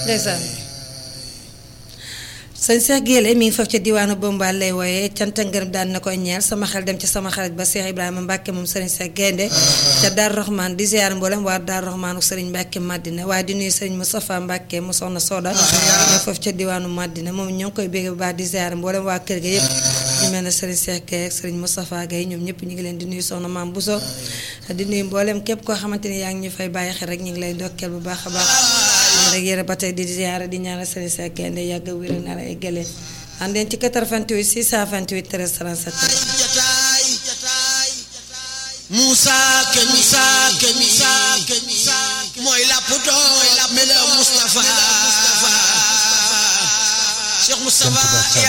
ndeysaan sëñ Cheikh Guèye mi ngi foofu ca diwaanu Bombal lay wooyee cant ak ngërëm daan na koy ñeel sama xel dem ci sama xarit ba Cheikh Ibrahima Mbacke moom sëriñ Cheikh Gaynde ca Dar Rahman di ziar mboolem waa Dar Rahman ak sëriñ Mbacke Madina waaye di nuyu sëriñ Moustapha Mbacke mu soxna Soda ñoo foofu ca diwaanu Madina moom ñoo ngi koy bégg bu baax di ziar mboolem waa kër ga yëpp ñu mel ne sëriñ Cheikh Guèye ak sëriñ Moustapha Guèye ñoom ñëpp ñu ngi leen di nuyu soxna Maam Bousso di nuyu mboolem képp koo xamante ni yaa ngi ñu fay bàyyi xel rek ñu ngi lay ndokkeel bu baax a baax rek yére ba tey di ziar di ñaanal sëriñ Cheikh Gaynde yàgg a wér na la ay gëlee àndeen ci 88 628 13 37 jataay Moussa Ke Moussa Ke Moussa Ke mooy lapputoo mela Moustapha Cheikh Moustapha